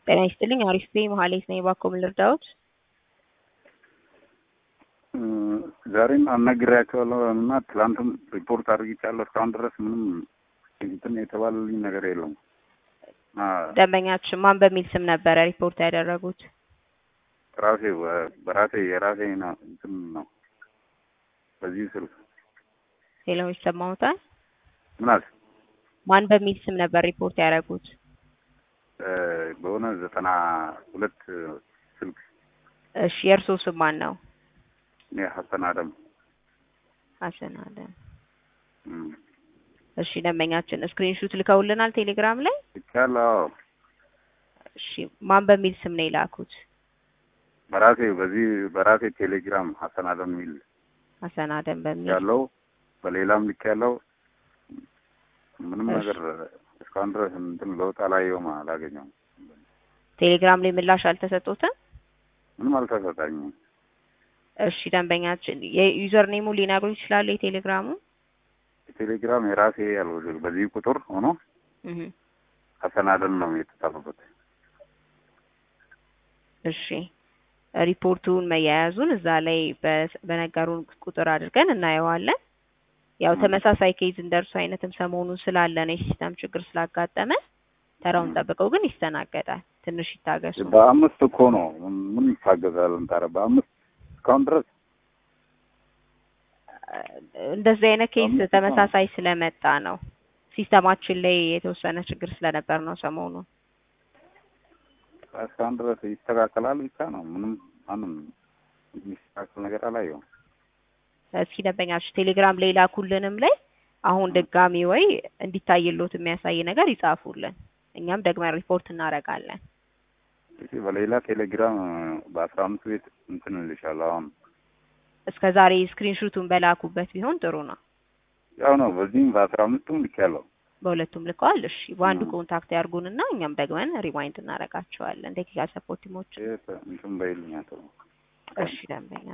ጤና ይስጥልኝ አሪፍ ነኝ መሀሌት ነኝ እባክዎ ምን ልርዳዎት? ዛሬም አናግሬያቸዋለሁ እና ትላንትም ሪፖርት አድርጊቻለሁ። እስካሁን ድረስ ምንም እንትን የተባለልኝ ነገር የለም። ደንበኛችን ማን በሚል ስም ነበረ ሪፖርት ያደረጉት? ራሴ በራሴ የራሴ ነው እንትን ነው በዚህ ስልክ ሄሎ ይሰማዎታል? ምናስ ማን በሚል ስም ነበር ሪፖርት ያደረጉት? በሆነ ዘጠና ሁለት ስልክ እሺ የእርስዎ ስም ማን ነው? እኔ ሀሰን አደም ሀሰን አደም። እም፣ እሺ ደንበኛችን ስክሪንሹት ልከውልናል ቴሌግራም ላይ። ይቻላል። እሺ ማን በሚል ስም ነው የላኩት? በራሴ በዚህ በራሴ ቴሌግራም ሀሰን አደም የሚል ሀሰን አደም በሚል ያለው በሌላም ልክ ያለው ምንም እሺ። ነገር እስካሁን ድረስ እንትን ለውጥ አላየውም፣ አላገኘውም። ቴሌግራም ላይ ምላሽ አልተሰጡትም? ምንም አልተሰጣኝም። እሺ ደንበኛችን የዩዘር ኔሙ ሊነግሩ ይችላሉ? የቴሌግራሙ ቴሌግራም የራሴ ያለው በዚህ ቁጥር ሆኖ እህ ሀሰን አደም ነው የተጻፈበት። እሺ ሪፖርቱን መያያዙን እዛ ላይ በ- በነገሩን ቁጥር አድርገን እናየዋለን። ያው ም። ተመሳሳይ ኬዝ እንደርሱ አይነትም ሰሞኑን ስላለ ነው የሲስተም ችግር ስላጋጠመ ተራውን ም። ጠብቀው ግን ይስተናገዳል። ትንሽ ይታገሱ። በአምስት እኮ ነው ምን ይታገዛለን ታዲያ? በአምስት እስካሁን ድረስ እንደዚህ አይነት ኬዝ አምስት ነው። ተመሳሳይ ስለመጣ ነው ሲስተማችን ላይ የተወሰነ ችግር ስለነበር ነው ሰሞኑን። እስካሁን ድረስ ይስተካከላል ብቻ ነው። ምንም ማንም የሚስተካከል ነገር አላየውም። እስኪ ደንበኛችሁ ቴሌግራም ላይ ላኩልንም ላይ አሁን ድጋሚ ወይ እንዲታይሎት የሚያሳይ ነገር ይጻፉልን፣ እኛም ደግመን ሪፖርት እናደርጋለን። እሺ፣ በሌላ ቴሌግራም በአስራ አምስት ቤት እንትን እልሻለሁ። አሁን እስከ ዛሬ ስክሪንሹቱን በላኩበት ቢሆን ጥሩ ነው። ያው ነው። በዚህም በአስራ አምስቱም ልኬያለሁ። በሁለቱም ልከዋል። እሺ በአንዱ ም። ኮንታክት ያርጉንና እኛም ደግመን ሪዋይንድ እናደርጋቸዋለን። ቴክኒካል ሰፖርት ቲሞች። ይሄ እንትን በይልኝ አቶ እሺ ደንበኛ